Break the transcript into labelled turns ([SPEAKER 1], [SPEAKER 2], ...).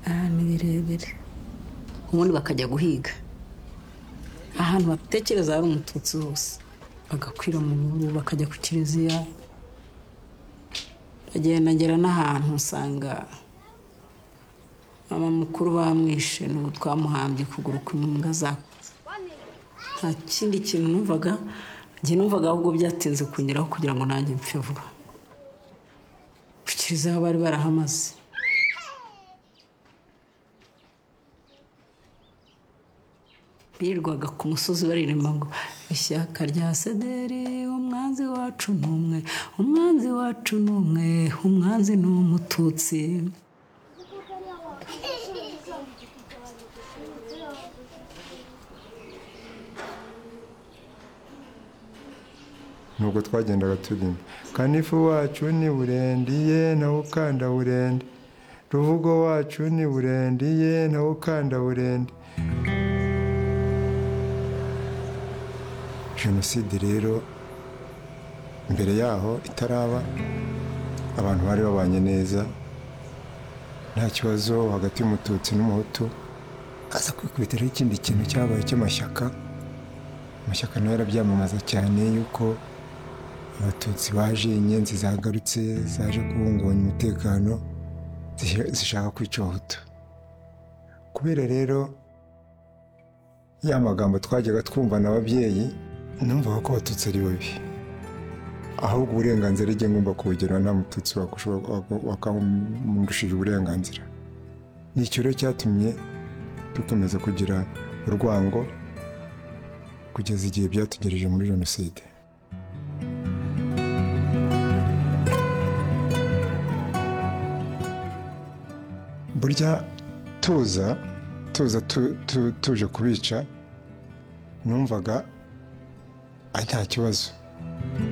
[SPEAKER 1] ahantu birebire
[SPEAKER 2] ubundi bakajya guhiga
[SPEAKER 1] ahantu batekereza hari umututsi hose bagakwira mu bihuru bakajya ku kiliziya bagenda ngera n'ahantu usanga mama mukuru bamwishe n'ubu twamuhambye ukuguru kw'imbwa zakuze nta kindi kintu numvaga njye numvaga ahubwo byatinze kunyuraho kugira ngo nanjye mpfe vuba ku kiliziya bari barahamaze birirwaga ku musozi baririmba ngo ishyaka rya sederi umwanzi wacu ni umwe umwanzi wacu ni umwe umwanzi ni umututsi
[SPEAKER 3] nubwo twagendaga turimo kanifu wacu ni burendiye nawe ukanda burende ruvugo wacu ni burendiye nawe ukanda burende jenoside rero mbere yaho itaraba abantu bari babanye neza nta kibazo hagati y'umututsi n'umuhutu aza kwikubitiraho ikindi kintu cyabaye cy'amashyaka amashyaka nayo arabyamamaza cyane yuko abatutsi baje inyenzi zagarutse zaje guhungabanya umutekano zish- zishaka kwica abahutu kubera rero ya magambo twajyaga twumva na ababyeyi numvaga ko abatutsi ari babi ahubwo uburenganzira ijye ngomba kubugira nta mututsi wakushobora- wak- wakamurushije uburenganzira ni icyo rero cyatumye dukomeza kugira urwango kugeza igihe byatugereje muri jenoside burya tuza tuza tu- tu- tuje kubica numvaga ari nta kibazo